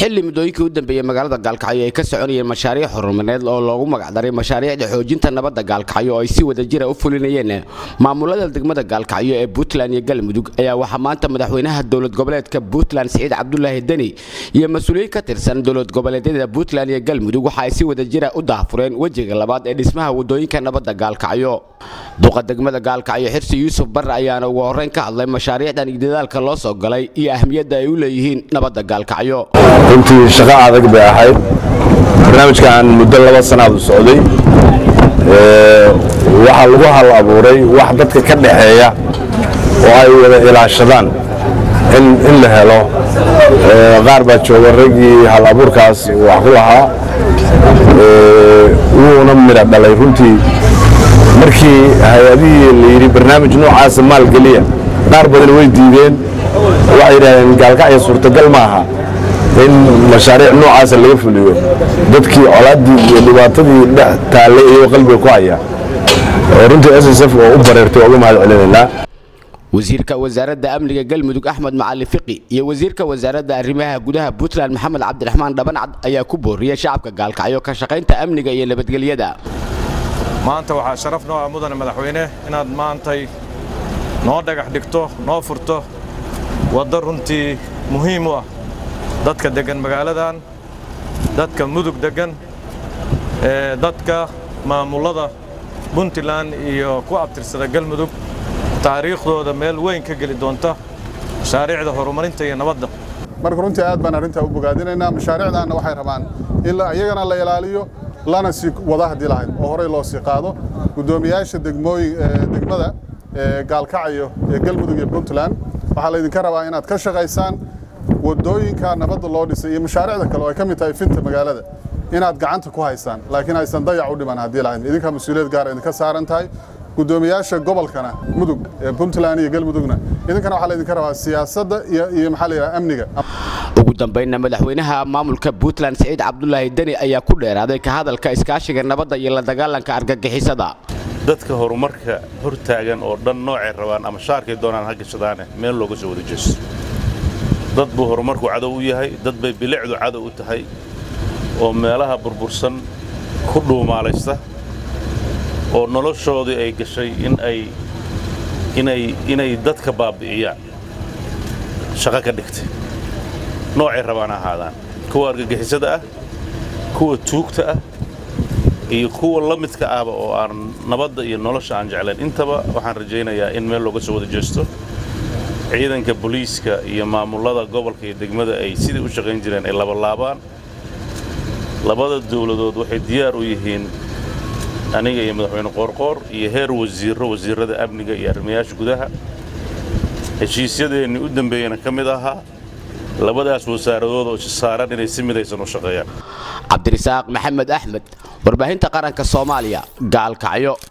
xilli muddooyinkii u dambeeyey magaalada gaalkacyo ay ka soconayeen mashaariic horumareed oo loogu magacdaray mashaariicda xoojinta nabadda gaalkacyo oo ay si wada jira u fulinayeen maamulada degmada gaalkacyo ee puntland iyo galmudug ayaa waxaa maanta madaxweynaha dowlad goboleedka puntland siciid cabdulaahi deni iyo mas-uuliyiin ka tirsan dowlad goboleedyada puntland iyo galmudug waxa ay si wada jira u daahfureen wejiga labaad ee dhismaha wadooyinka nabadda gaalkacyo duqa degmada gaalkacyo xirsi yuusuf barre ayaana ugu horreyn ka hadlay mashaariicdan iyo dadaalka loo soo galay iyo ahmiyadda ay u leeyihiin nabadda gaalkacyo runtii shaqo adag bay ahayd barnaamijkan muddo laba sanaad u socday waxaa lagu hal abuuray wax dadka ka dhaxeeya oo ay wada ilaashadaan in la helo qaar baa jooga raggii hal abuurkaas wax ku lahaa wuuna midha dhalay runtii markii hay-adihii la yidhi barnaamij noocaasa maalgeliya qaar badan way diideen waxay yidhahdeen gaalkacyo suurtagal ma aha in mashaariic noocaasa laga fuliyo dadkii colaaddii iyo dhibaatadii dhex taallay iyagoo qalbiga ku haya runtii s s f oo u bareertay uga mahad celinaynaa wasiirka wasaaradda amniga galmudug axmed macali fiqi iyo wasiirka wasaaradda arrimaha gudaha puntland maxamed cabdiraxmaan dhabancad ayaa ku booriyey shacabka gaalkacyo ka shaqaynta amniga iyo nabadgelyada maanta waxaa sharaf noo ah mudane madaxweyne inaad maantay noo dhagax dhigto noo furto waddo runtii muhiim u ah dadka deggan magaaladan dadka mudug deggan dadka maamullada puntland iyo ku abtirsada galmudug taariikhdooda meel weyn ka geli doonta mashaariicda horumarinta iyo nabadda marka runtii aad baan arrintaa u bogaadinaynaa mashaariicdaanna waxay rabaan in iyagana la ilaaliyo lana sii wada haddii lahayd oo horey loo sii qaado guddoomiyaasha degmooyin degmada gaalkacyo ee galmudug iyo puntland waxaa laydinka rabaa inaad ka shaqaysaan wadooyinka nabadda loo dhisay iyo mashaariicda kale oo ay ka mid tahay finta magaalada inaad gacanta ku haysaan laakiin aysan dayac u dhiman haddii lahayd idinkaa mas-uuliyad gaara idinka saaran tahay guddoomiyaasha gobolkana mudug ee puntland iyo galmudugna idinkana waxaa laydinka rabaa siyaasadda iyo maxaa la yidhaha amniga ugu dambaynna madaxweynaha maamulka puntland siciid cabdulaahi deni ayaa ku dheeraaday ka hadalka iskaashiga nabadda iyo la dagaalanka argagixisada dadka horumarka hor taagan oo dhan noocay rabaan ama shaarkay doonaan ha gashadaane meel looga soo wada jeesto dad buu horumarku cadow u yahay dad bay bilicdu cadow u tahay oo meelaha burbursan ku dhuumaalaysta oo noloshoodii ay gashay in ay inay inay dadka baabbi'iyaan shaqo ka dhigtay noocay rabaan ahaadaan kuwa argagixisada ah kuwa tuugta ah iyo kuwa la midka ahba oo aan nabadda iyo nolosha aan jeclayn intaba waxaan rajaynayaa in meel looga soo wada jeesto ciidanka booliiska iyo maamullada gobolka iyo degmada ay sidai u shaqayn jireen ay labalaabaan labada dawladood waxay diyaar u yihiin aniga iyo madaxweyne qoorqoor iyo heer wasiirro wasiirrada amniga iyo arrimayaasha gudaha heshiisyadeennii u dambeeyena ka mid ahaa labadaas wasaaradood oo saaran inay si midaysan u shaqeeyaan cabdirisaaq maxamed axmed warbaahinta qaranka soomaaliya gaalkacyo